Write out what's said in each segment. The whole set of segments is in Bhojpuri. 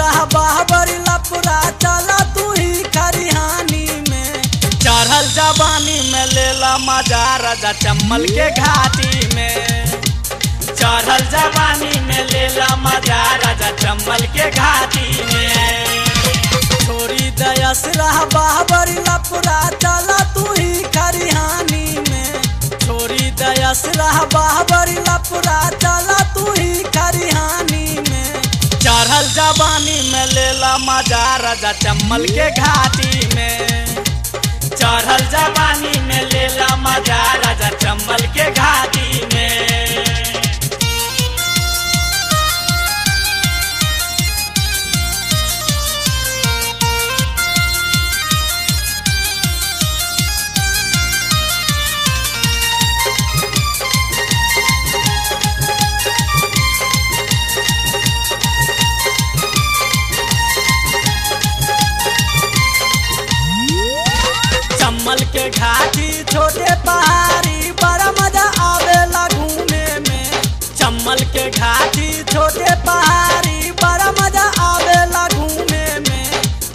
बाहबरी लपुरा चला तू ही खरिहानी में चढ़ल जवानी में लेला मजा राजा चम्मल के घाटी में चढ़ल जवानी में लेला मजा राजा चम्मल के घाटी में छोरी दयस रह बाहबरी लपुरा चला तू ही खरिहानी में छोरी दयस रह बाहबरी लपुरा चला तू ही खरिहानी में चढ़ल जवानी में लेला मजा राजा चम्मल के घाटी में चढ़ल जवानी में लेला मजा राजा चम्मल के घाटी में चम्मल के घाटी छोटे पहाड़ी बड़ा मजा आवेला घूमे में चम्मल के घाटी छोटे पहाड़ी बड़ा मजा आवेला घूमे में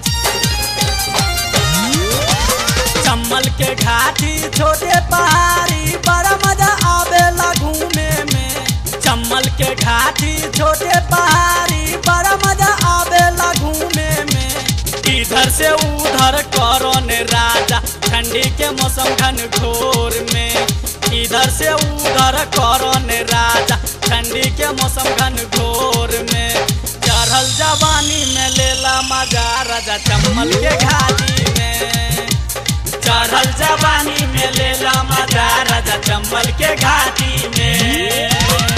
चम्मल के घाटी छोटे पहाड़ी बड़ा मजा आवेला घूमे में चम्मल के घाटी छोटे पहाड़ी बड़ा मजा आवेला घूमे में इधर से उधर करन राजा ठंडी के मौसम घन घोर में इधर से उधर करन राजा ठंडी के मौसम घन घोर में चढ़ल जवानी में लेला मजा राजा चम्मल के घाटी में चढ़ल जवानी में लेला मजा राजा चम्मल के घाटी में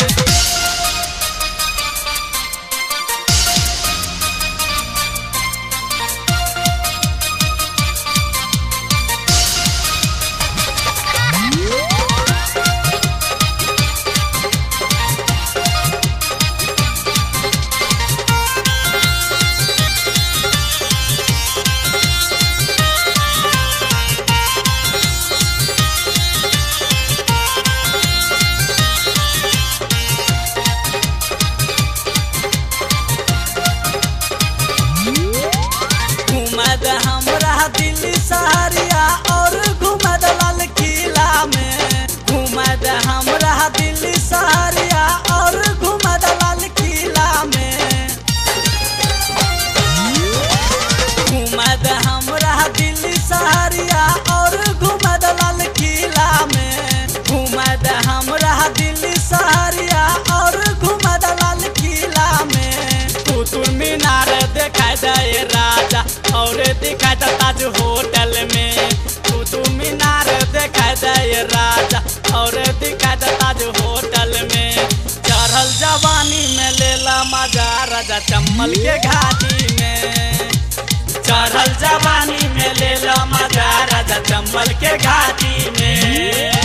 घुमद हमरा दिल्ली सहरिया और घुमद लाल किला में घुमद हमरा दिल्ली सहरिया और घुमद लाल किला में घुमद हमरा दिल्ली सहरिया और घुमद लाल किला में घुमद हमरा दिल्ली सहरिया और घुमद लाल किला में कुतुब मीनार देखाई दे राजा और दिखाई दे ताज होटल में कुतुब मीनार देखाई दे राजा और दिखाई दे ताज होटल में चढ़ल जवानी में लेला मजा राजा चम्मल के घाटी में चढ़ल जवानी में लेला मजा राजा चम्मल के घाटी में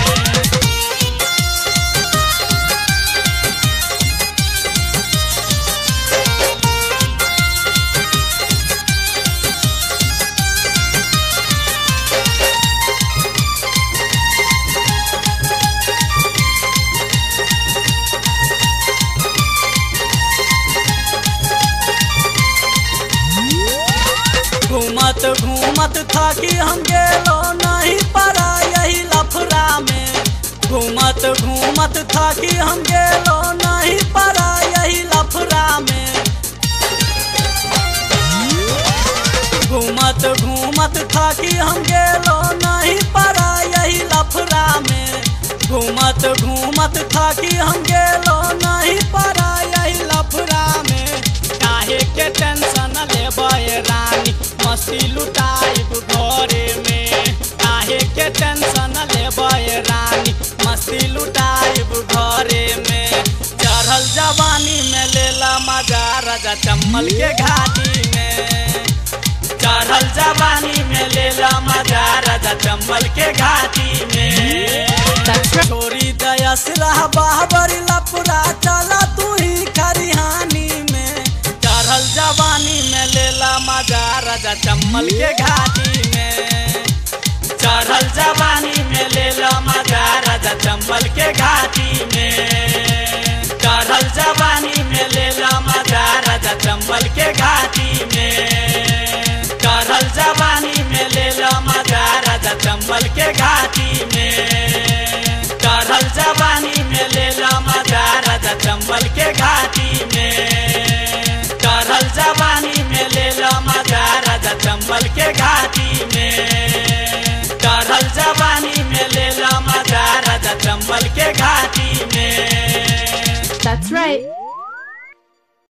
घूमत घूमत थाकी हम गेलो नहीं पड़ा यही लफड़ा में घूमत घूमत थाकी हम गेलो नहीं पड़ा यही लफड़ा में घूमत घूमत थाकी हम गेलो नहीं पड़ा यही लफड़ा में घूमत घूमत थाकी हम गेलो नहीं पड़ा यही लफड़ा में काहे के टेंशन लेबे रानी मस्ती लुटाइब घरे में काहे के टेंशन लेबे रानी मस्ती लुटाइब घरे में चढ़ल जवानी में लेला मजा राजा चम्मल के घाटी में चढ़ल जवानी में लेला मजा राजा चम्मल के घाटी में छोरी दयस रह बाहबरी लपुरा चला तू ही खरिहानी में चढ़ल जवानी में लेला मजा राजा चम्मल के घाटी में चढ़ल जवानी में लेला मजा राजा चम्मल के घाटी में चढ़ल जवानी में लेला मजा राजा चंबल के घाटी में चढ़ल जवानी में ले लो मजा राजा चंबल के घाटी में चढ़ल जवानी में ले लो मजा राजा चंबल के घाटी में चढ़ल जवानी में ले लो मजा राजा चंबल के घाटी में चढ़ल जवानी में ले लो मजा राजा चंबल के घाटी में That's right.